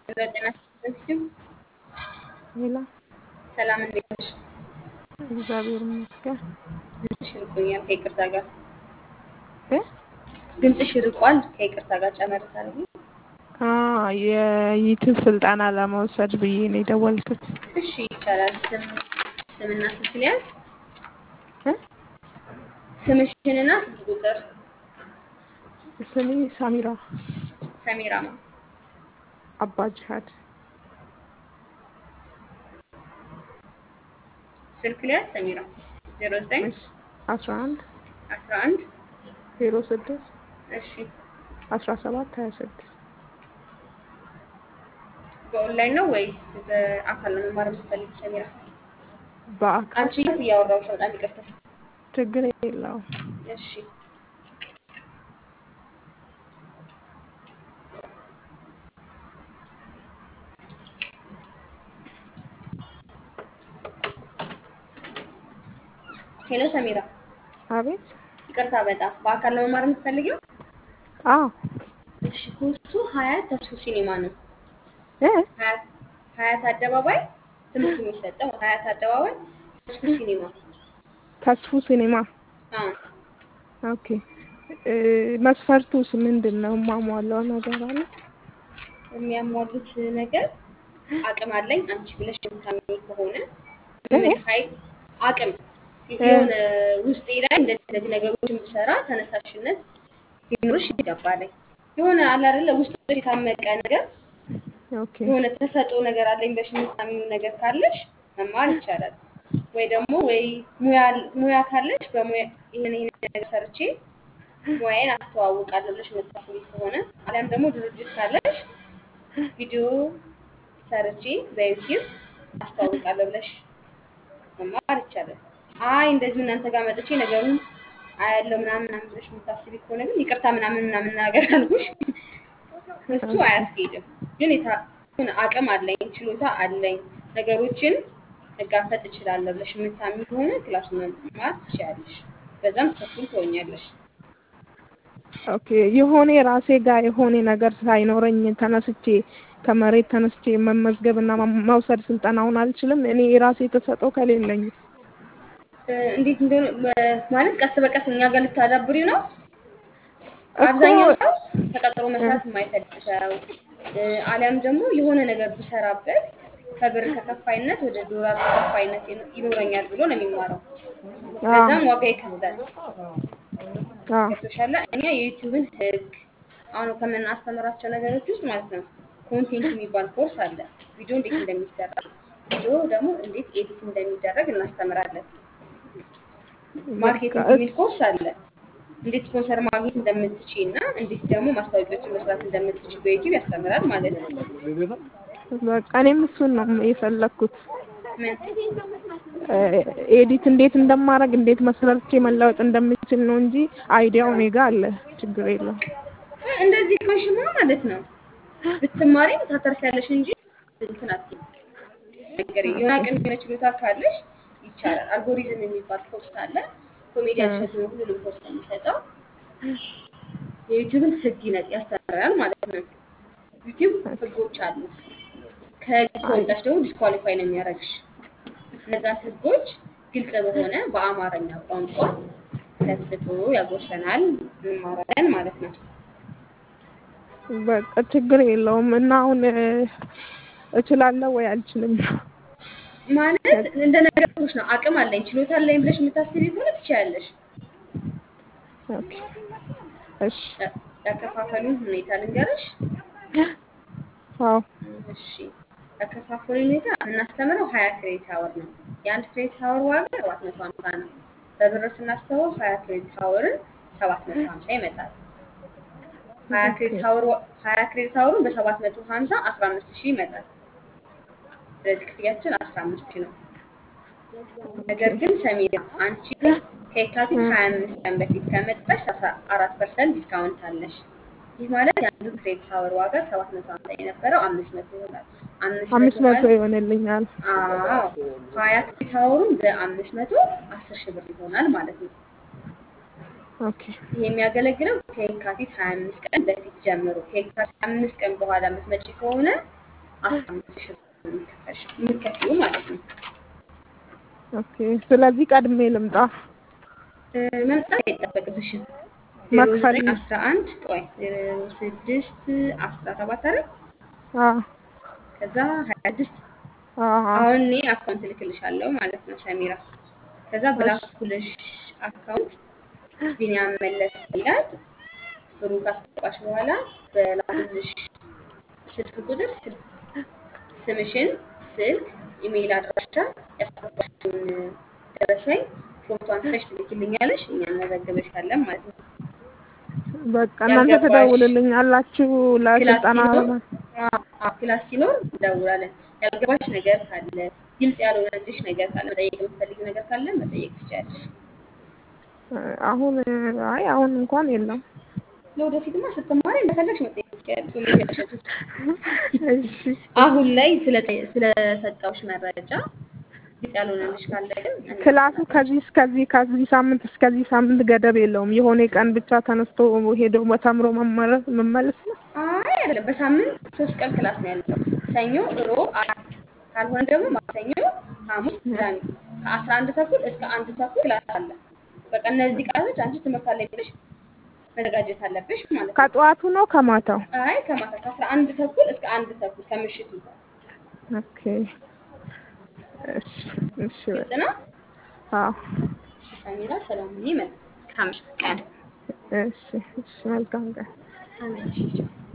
ሄሎ ጤና ይስጥልኝ። ሄሎ ሰላም እንዴት ነሽ? እግዚአብሔር ይመስገን። ድምፅሽ ርቆኛል ከይቅርታ ጋር እ ድምፅሽ ርቋል ከይቅርታ ጋር ጨመር ታደርጊ? አ የዩቲዩብ ስልጠና ለመውሰድ ብዬ ነው የደወልኩት። እሺ ይቻላል። ስም ስምና ስልክ ሊያዝ እ ስምሽንና ስልክ ቁጥር ስሜ ሳሚራ ሰሚራማ አባ ጅሃድ ስልክ ሊያዝ ሰሚራ ዜሮ ዘጠኝ እሺ አስራ አንድ አስራ አንድ ዜሮ ስድስት እሺ አስራ ሰባት ሀያ ስድስት በኦንላይን ነው ወይስ በአካል ነው መማር የምትፈልጊ ሰሚራ? በአካል አንቺ እያወራሁሽ ነው፣ በጣም ይቅርታ። ችግር የለውም። እሺ ሄሎ ሰሚራ፣ አቤት ይቅርታ በጣም በአካል ነው መማር የምትፈልጊው? አዎ እሺ ኮርሱ ሀያት ተስፉ ሲኒማ ነው። እ ሀያት ሀያት አደባባይ ትምህርት የሚሰጠው ሀያት አደባባይ ተስፉ ሲኒማ። ተስፉ ሲኒማ አዎ ኦኬ እ መስፈርቱስ ምንድን ነው? የማሟላው ነገር አለ? የሚያሟሉት ነገር አቅም አለኝ አንቺ ብለሽ የምታምኚ ከሆነ ምንም ኃይል አቅም የሆነ ውስጤ ላይ እንደዚህ እንደዚህ ነገሮችን ብሰራ ተነሳሽነት ሊኖርሽ ይገባለኝ። የሆነ አለ አይደለ ውስጥ የታመቀ ነገር ኦኬ የሆነ ተሰጥኦ ነገር አለኝ ብለሽ የምታምኚው ነገር ካለሽ መማር ይቻላል። ወይ ደግሞ ወይ ሙያ ሙያ ካለሽ በሙያ ይሄን ይሄን ነገር ሰርቼ ሙያዬን አስተዋውቃለሁ ብለሽ የምታስቢ ከሆነ አሊያም ደግሞ ድርጅት ካለሽ ቪዲዮ ሰርቼ በዩቲዩብ አስተዋውቃለሁ ብለሽ መማር ይቻላል። አይ እንደዚሁ እናንተ ጋር መጥቼ ነገሩን አያለው ምናምን ምናምን ብለሽ የምታስቢ ከሆነ ግን ይቅርታ ምናምን ምናምን ነገር አልኩሽ፣ እሱ አያስኬድም። ግን የታ- የሆነ አቅም አለኝ ችሎታ አለኝ ነገሮችን መጋፈጥ እችላለሁ ብለሽ የምታምኚ ከሆነ ክላሱን መማር ትችያለሽ። በዛም ሰክሰስፉል ትሆኛለሽ። ኦኬ የሆነ ራሴ ጋር የሆነ ነገር ሳይኖረኝ ተነስቼ ከመሬት ተነስቼ መመዝገብ እና መውሰድ ስልጠናውን አልችልም። እኔ የራሴ ተሰጠው ከሌለኝ እ፣ እንዴት እንደሆነ በ- ማለት ቀስ በቀስ እኛ ጋር ልታዳብሪው ነው። እኮ አብዛኛው ሰው ተቀጥሮ መስራት የማይፈልግ ሰው እ፣ አሊያም ደግሞ የሆነ ነገር ብሰራበት ከብር ተከፋይነት ወደ ዶላር ተከፋይነት ይኖ- ይኖረኛል ብሎ ነው የሚማረው። አዎ ለዛም ዋጋ ይከፍላል። አዎ ገብቶሻል? እኛ የዩቲዩብን ህግ አሁን ከምናስተምራቸው ነገሮች ውስጥ ማለት ነው ኮንቴንት የሚባል ኮርስ አለ። ቪዲዮ እንዴት እንደሚሰራ ቪዲዮ ደግሞ እንዴት ኤዲት እንደሚደረግ እናስተምራለን። ማርኬቲንግ የሚል ኮርስ አለ። እንዴት ስፖንሰር ማግኘት እንደምትችይ እና እንዴት ደግሞ ማስታወቂያዎችን መስራት እንደምትችይ በዩቲዩብ ያስተምራል ማለት ነው። በቃ እኔም እሱን ነው የፈለግኩት። ምን እ፣ ኤዲት እንዴት እንደማደርግ እንዴት መስራቼ መለወጥ እንደምችል ነው እንጂ አይዲያው እኔ ጋ አለ። ችግር የለውም። እንደዚህ ከሽማ ማለት ነው ብትማሪም ታተርፊያለሽ እንጂ እንትን አትይም። ነገር የሆነ አቅም የሆነ ችሎታ ካለሽ ይቻላል። አልጎሪዝም የሚባል ኮርስ አለ። ኮሜዲያን እሸቱ ነው ሁሉንም ኮርስ የሚሰጠው። የዩቲዩብን ህግ ይነ- ያስተምራል ማለት ነው። ዩቲዩብ ህጎች አሉት። ከህግ ከወጣሽ ደግሞ ዲስኳሊፋይ ነው የሚያደርግሽ። እነዛን ህጎች ግልጽ በሆነ በአማርኛ ቋንቋ ሰብስቦ ያጎርሰናል፣ እንማራለን ማለት ነው። በቃ ችግር የለውም እና አሁን እ፣ እችላለሁ ወይ አልችልም? ማለት እንደ ነገሮች ነው። አቅም አለኝ ችሎታ አለኝ ብለሽ የምታስቢ ከሆነ ትችያለሽ። ኦኬ እሺ ያ- ያከፋፈሉን ሁኔታ ልንገርሽ። አዎ እሺ ያከፋፈሉ ሁኔታ የምናስተምረው ሀያ ክሬዲት ሀወር ነው። የአንድ ክሬዲት ሀወር ዋጋ ሰባት መቶ ሀምሳ ነው። በብር ስናስተውል ሀያ ክሬዲት ሀወርን ሰባት መቶ ሀምሳ ይመጣል። ሀያ ክሬዲት ሀወር ዋ- ሀያ ክሬዲት ሀወሩን በሰባት መቶ ሀምሳ አስራ አምስት ሺህ ይመጣል። ስለዚህ ክፍያችን አስራ አምስት ሺህ ነው። ነገር ግን ሰሚራ አንቺ ከየካቲት ሀያ አምስት ቀን በፊት ከመጣሽ አስራ አራት ፐርሰንት ዲስካውንት አለሽ። ይህ ማለት የአንዱ ክሬዲት ሀወር ዋጋ ሰባት መቶ ሀምሳ የነበረው አምስት መቶ ይሆናል። አምስት አምስት መቶ መቶ ማለት ይሆንልኛል። አዎ ሀያ ክሬዲት ሀወሩን በአምስት መቶ አስር ሺህ ብር ይሆናል ማለት ነው። ኦኬ ይህ የሚያገለግለው ከየካቲት ሀያ አምስት ቀን በፊት ጀምሮ ከየካቲት ሀያ አምስት ቀን በኋላ የምትመጪ ከሆነ አስራ አምስት ሺህ ብር የሚከፈልሽ የምትከፍይው ማለት ነው። ኦኬ ስለዚህ ቀድሜ ልምጣ እ፣ መምጣት አይጠበቅብሽም። ዜሮ መክፈል ዘጠኝ አስራ አንድ ቆይ ዜሮ ስድስት አስራ ሰባት አይደል? አ ከዛ ሀያ ስድስት አ አሁን እኔ አካውንት እልክልሻለሁ ማለት ነው ሰሚራ። ከዛ ብላክፑልሽ አካውንት ቢኒያም መለስ ይላል። ብሩ ካስገባሽ በኋላ በላኩልሽ ስልክ ቁጥር ስልክ ስምሽን፣ ስልክ፣ ኢሜይል አድራሻ ያስገባሽውን ደረሰኝ ፎቶ አንስተሽ ትልኪልኛለሽ። እኛ እንመዘግብሻለን ማለት ነው። በቃ እናንተ ያልገባሽ ትደውልልኛላችሁ ክላስ ለስልጠና ሲኖር አዎ፣ አዎ፣ ክላስ ሲኖር እንደውላለን። ያልገባሽ ነገር ካለ ግልጽ ያልሆነልሽ ነገር ካለ መጠየቅ የምትፈልጊው ነገር ካለ መጠየቅ ትችያለሽ። አሁን አይ አሁን እንኳን የለም። ለወደፊትማ ስትማሪ እንደፈለግሽ መጠየቅ ትችያለሽ። የሚሸሸቱ እሺ አሁን ላይ ስለጠ- ስለሰጠሁሽ መረጃ ግልጽ ያልሆነልሽ ካለ ግን እኔ ክላሱ ከዚህ እስከዚህ ከዚህ ሳምንት እስከዚህ ሳምንት ገደብ የለውም። የሆነ ቀን ብቻ ተነስቶ ሄዶ ተምሮ መመረስ መመለስ ነው። አይ አይደለም፣ በሳምንት ሶስት ቀን ክላስ ነው ያለው። ሰኞ፣ ሮብ፣ ዓርብ ካልሆነ ደግሞ ማክሰኞ፣ ሐሙስ፣ ቅዳሜ ከአስራ አንድ ተኩል እስከ አንድ ተኩል ክላስ አለ። በቃ እነዚህ ቀናቶች አንቺ ትምህርት አለኝ ብለሽ መዘጋጀት አለብሽ ማለት ነው። ከጠዋቱ ነው ከማታው? አይ ከማታ ከአስራ አንድ ተኩል እስከ አንድ ተኩል ከምሽቱ ኦኬ እሺ እሺ ግልጽ ነው። አዎ እሺ ሰሚራ፣ ሰላም ሁኚ። መልካም ቀን። እሺ እሺ መልካም ቀን። አሜን። እሺ ቻው።